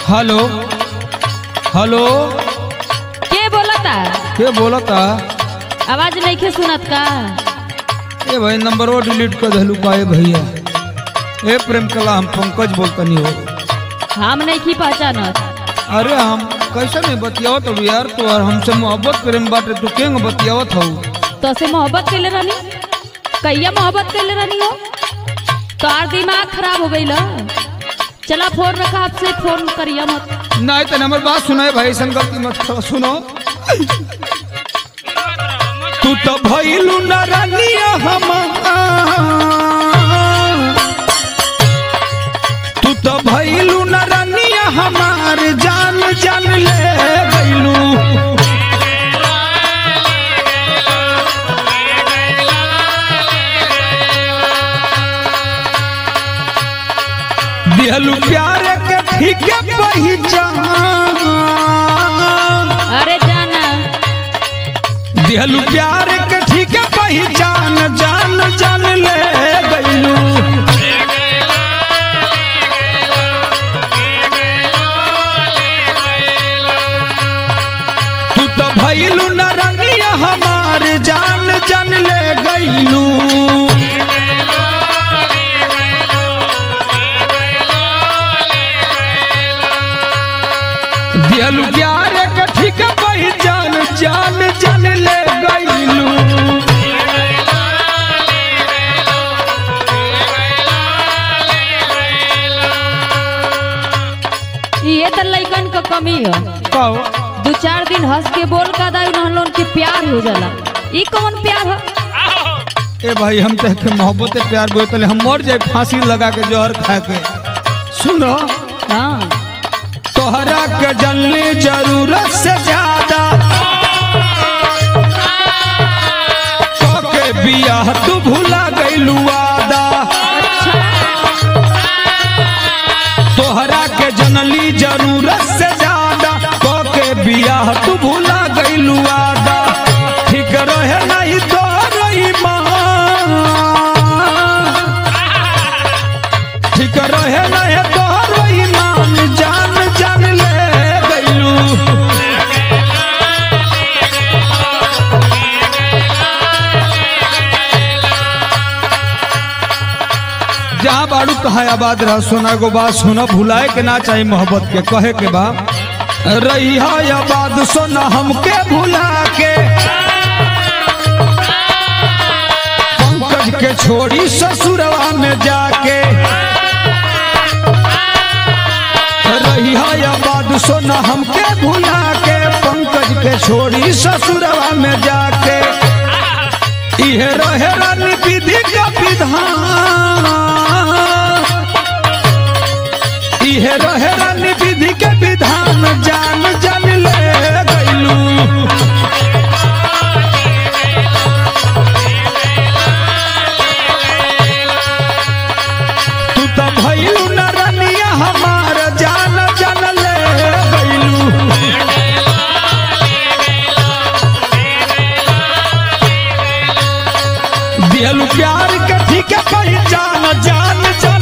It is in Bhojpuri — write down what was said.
हेलो हेलो के बोलता के बोलता आवाज नहीं के सुनत का ए भाई नंबरो डिलीट कर दहलू पाए भैया ए प्रेम कला हम पंकज बोलतनी हो हम नहीं की पहचानत अरे हम कैसे नहीं बतियावत हो यार तो और हमसे मोहब्बत प्रेम बाटे तू केंग बतियावत हो तो से मोहब्बत कैले रहनी कैया मोहब्बत कैले रहनी हो तोर दिमाग खराब हो गईल चला फोन रखा आपसे फोन करिया मत नहीं तो हमारी बात सुनाए भाई ऐसा गलती मत करो सुनो तू तो भइलू न रानिया हमार तू तो भइलू न रानिया हमार जान जान ले गइलू दिहलू प्यार के ठीक पहचान अरे जाना दिहलू प्यार के ठीक पहचान जान जान ले गइलू तू तो भइलू न रंगिया हमार जान जान ले गइलू दिहलू प्यार के ठीक पहचान जान जान ले गइलू ये तो लइकन का कमी है कहो दो चार दिन हंस के बोल का दाई लोन के प्यार हो जाला ई कौन प्यार है ए भाई हम तह के मोहब्बत प्यार बोतले हम मर जाए फांसी लगा के जहर खा के सुनो हाँ तोहरा के जलने जरूरत से ज्यादा के बियाह तू भूला गइलू वादा तोहरा के जनली जरूरत से ज्यादा के बियाह तू भूला गइलू वादा ठीक रहे नहीं तो ईमान ठीक रहे नहीं तोहरो ईमान जान जान ले गइलू जहाँ बाड़ू कहा आबाद रह सोना गो बात सुना भुलाए के ना चाही मोहब्बत के कहे के बा रही आबाद सोना हमके भुला के पंकज के छोड़ी ससुरवा में जाके रही आबाद सोना हमके भुला के पंकज के छोड़ी ससुरवा में जाके इहे रहे रन विधि का विधान इहे रहे रन विधि के विधान जान जान ले गइलू तू तो भइलू न रनिया हमार जान जान ले गइलू दिहलू प्यार के ठीक पहचान जान जान